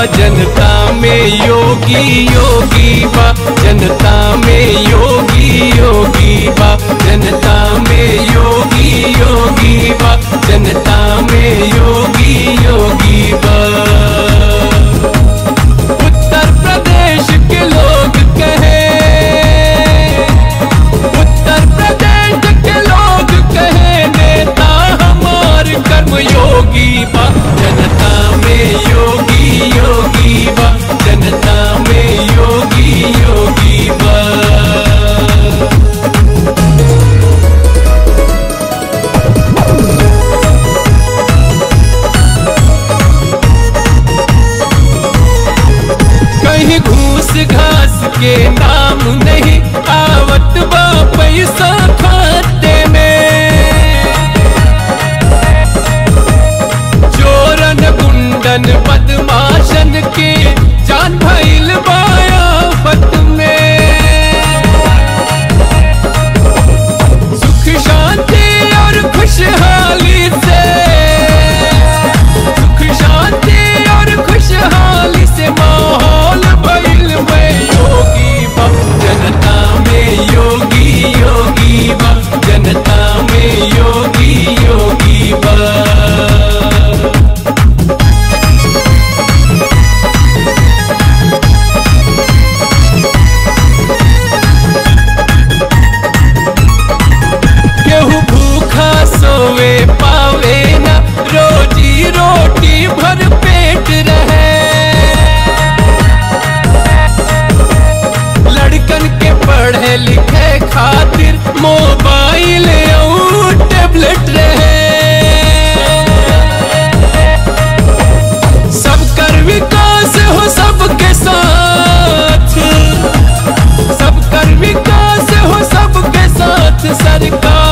जनता में योगी योगी बा जनता में योगी योगी बा जनता में योगी योगी बा जनता में योगी योगी बा उत्तर प्रदेश के लोग कहे उत्तर प्रदेश के लोग कहे नेता हमार कर्म योगी बा जनता में योगी योगी बा जनता में योगी योगी बा कहीं घूस घास के नाम नहीं आवत बा पैसा खाते में चोरन गुंडन बदमाशन के जान भइल बायाफत में सुख शांति और खुशहाली से सुख शांति और खुशहाली से माहौल भइल में योगी बा जनता में योगी योगी बा जनता में योगी योगी बा केहू भूखा सोवे पावे ना रोजी रोटी भर पेट रहे लड़कन के पढ़े लिखे खातिर मोबाइल और टेबलेट रहे सब कर विकास हो सबके साथ सब कर विकास हो सबके साथ सरकार